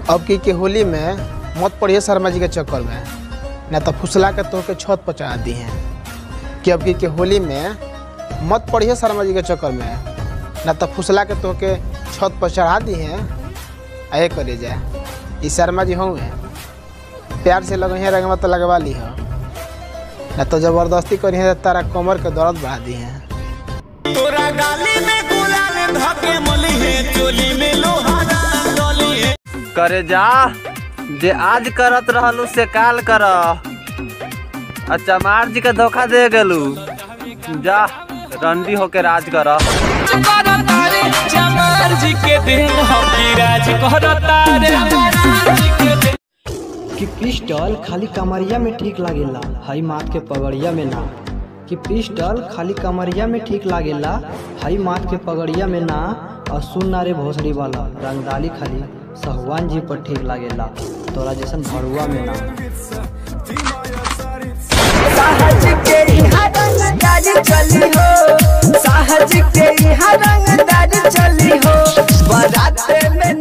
अब की के होली में मत पड़िए शर्मा जी के चक्कर में न तो फुसला के तोहके छत पर चढ़ा दी हैं कि अब की के होली में मत पड़िए शर्मा जी के चक्कर में न तो फुसला के तोहके छत पर चढ़ा दी हैं आए करे जाए ई शर्मा जी हों प्यार से लगे रंगवा तो लगवा ली हो न तो जबरदस्ती करी है तारा कमर के दर्द बढ़ा दी हैं तोरा गाली में गुलाल धके मली है चोली में लोहा डली है करे जा जे आज करत रहलू से काल कर आ चमार जी के धोखा दे गेलू जा रंडी होके राज कर तारे चमार जी के दिन हम राज करतारे कि पिस्टल खाली कमरिया में ठीक लागेला हई माथ के पगड़िया में ना कि पिस्टल खाली कमरिया में ठीक लागेला हई माथ के पगड़िया में ना और सुन ना रे भोसड़ी वाला रंगदाली खाली सहुआन जी पर ठीक लागेला तोरा जैसन भरुआ में ना सहज के यहाँ रंगदारी चली हो सहज के यहाँ रंगदारी चली हो बारात में